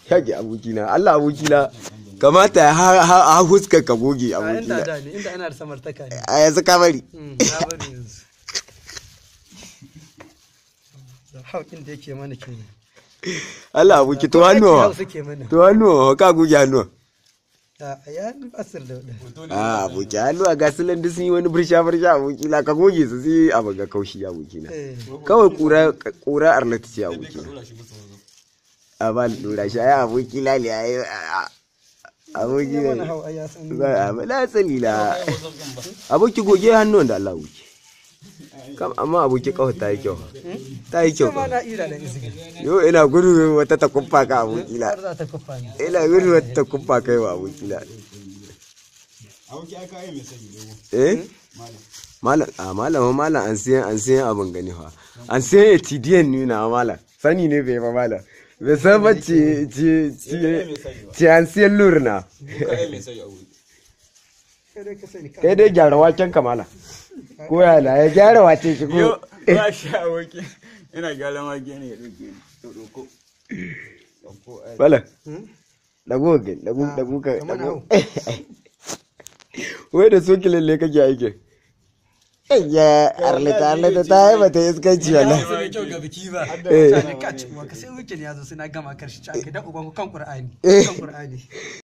yage abokina Allah abokina kamata ya ha ha ha huskar ka goge a inda abokina da ne inda ana da samartaka ne a yanzu ka bari Mm, na bari yanzu haukin da yake mana kenan Allah aboki to hannuwa hausa ke mana to hannuwa ka goge hannuwa a ya asir da wadda a aboki hannuwa ga su landu sun yi wani birsha birsha abokina ka goge su sai abu ga kaushi abokina eh kawai kura kura arnata ce abokina a ba ni dora shi ai aboki lali ai aboki ya mana ne hau ai ya san za a bala salila aboki goge hannun da Allah wuce kam amma aboki kawai ta yi kyau ta yi kyau ma na ira da izini yau ina gudu wata ta kumfa ka aboki la har za ta kufa ni ina gudu wata ta kumfa kai wa aboki la Aboki aka yi mai sani dogo. eh malam a malama malam an siyan an siyan abin gani fa an siyan etidiyan nuna malam sani ne bai ba malam bai san ba ce ce ce ce an siyan lurna Ka yi mai sani aboki. kai dai ka sani ka kai dai gyara waken ka malam ko ya la ya gyara wace shi ko ba shi aboki. Ina gyaran wake ne ya ɗauke ni. To ɗauko. Ɗauko ai. malam Hmm? dago ga dago Ah, dago ka kamar dago wai da soki lalle kake aikin ya arlita arlita ta yi mata iskanci wallahi Ba su da kyau ga biki ba. Eh. Mutane ka ci uwa ka sai weekend ya zo suna gama karshe ci aka da uban ku kan Qur'ani. Eh. Kan Qur'ani.